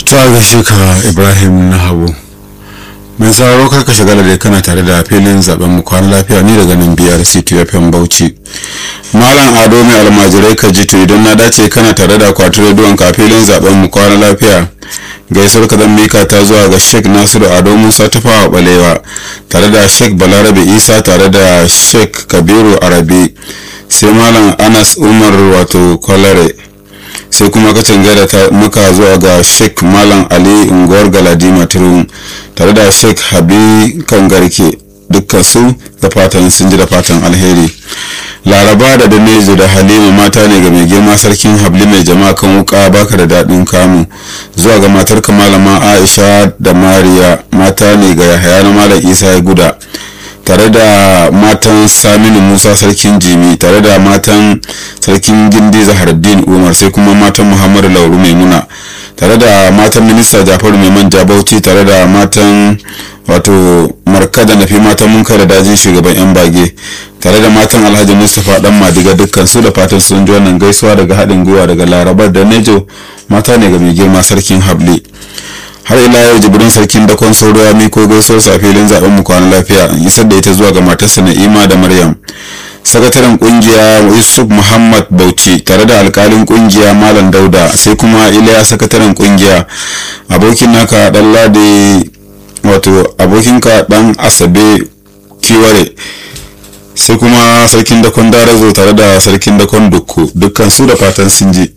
ta gaishe ka ibrahim na habu mai sauraro karka shagala dai kana tare da filin zaben mu kwana lafiya ni daga nan biyar ctfm bauchi malam ado mai almajirai ka ji idan na dace kana tare da kwatar rediyon ka filin zaben mu kwana lafiya gaisuwar ka zan mika ta zuwa ga sheik nasiru ado musa tafawa balewa tare da sheik balarabe isa tare da sheik kabiru arabi sai malam anas umar wato kwalare sai kuma ka gaida ta muka zuwa ga sheik malam ali unguwar galadima turun tare da sheik habi kangarke dukkan su da fatan sun ji da fatan alheri laraba da danejo da halima mata ne ga mai girma sarkin habli mai jama'a kan wuka baka da daɗin kamu zuwa ga matar malama aisha da mariya mata ne ga yahaya na malam isa ya guda tare da matan saminu musa sarkin jimi tare da matan sarkin gindi zahardin umar sai kuma matan muhammadu lauru maimuna tare da matan minista jafaru mai manja bauchi tare da matan wato markada na fi matan mun da dajin shugaban yan bage tare da matan alhaji mustapha dan madiga dukkan su da fatan sun ji wannan gaisuwa daga haɗin gwiwa daga larabar da nejo mata ne ga mai girma sarkin habli har ila yau jibrin sarkin dakon sauro ya miko gaisuwar sa filin zaben mu kwana lafiya isar da ita zuwa ga matarsa na'ima da maryam sakataren kungiya yusuf muhammad bauchi tare da alkalin kungiya malam dauda sai kuma iliya sakataren kungiya abokin naka dan lade wato abokinka dan asabe kiware sai kuma sarkin dakon darazo tare da sarkin dakon dukku dukkan su da fatan sun ji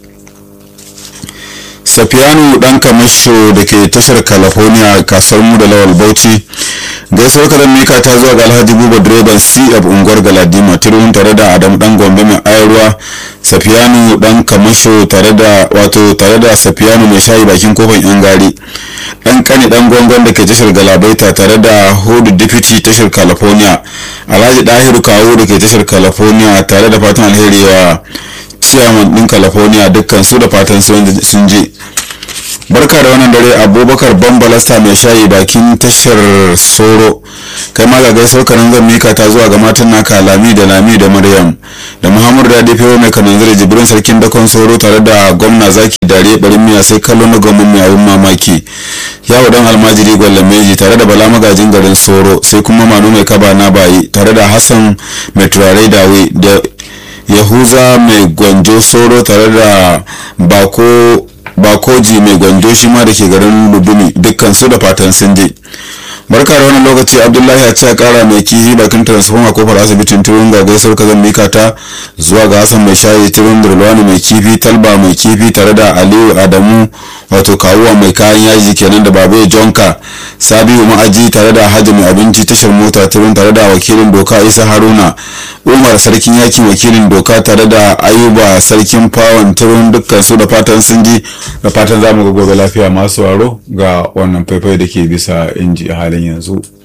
safiyanu dan kamasho da ke tashar california kasuwar mu da lawal bauchi gaisuwar kadan mika ta zuwa ga alhaji buba direban cf unguwar galadima turun tare da adam dan gombe mai ayarwa safiyanu dan kamasho tare da wato tare da safiyanu mai shayi bakin kofar yan gari dan kani dan gongon da ke tashar galabaita tare da hudu deputy tashar california alhaji dahiru kawo da ke tashar california tare da fatan alheri wa ciyaman din california dukkan su da fatan sun je barka da wannan dare abubakar bambalasta mai shayi bakin tashar soro kai ma ga gaisuwar kanan zan mika ta zuwa ga matan naka lami da lami da maryam da muhammadu da dafe mai kanan zare jibrin sarkin dakon soro tare da gwamna zaki dare barin miya sai kallo na gwamnan mai abun mamaki yawo dan almajiri gwallon meji tare da bala magajin garin soro sai kuma manu mai kaba na bayi tare da hassan mai turare dawe da yahuza mai gwanjo soro tare da bako bakoji mai gwanjo shi ma da ke garin lubumi dukkan su da fatan sun je barka da wannan lokaci abdullahi a ce kara mai kihi bakin transforma kofar asibitin turun ga gaisuwar kazan mika ta zuwa ga hassan mai shayi turun durlwani mai kifi talba mai kifi tare da aliyu adamu wato kawuwa mai kayan yaji kenan da babu jonka sabiu ma'aji tare da hajji mai abinci tashar mota turun tare da wakilin doka isa haruna umar sarkin yakin wakilin doka tare da ayuba sarkin fawon turun dukkan su da fatan sun ji da fatan zamu ga gobe lafiya masu waro ga wannan faifai da ke bisa inji a halin yanzu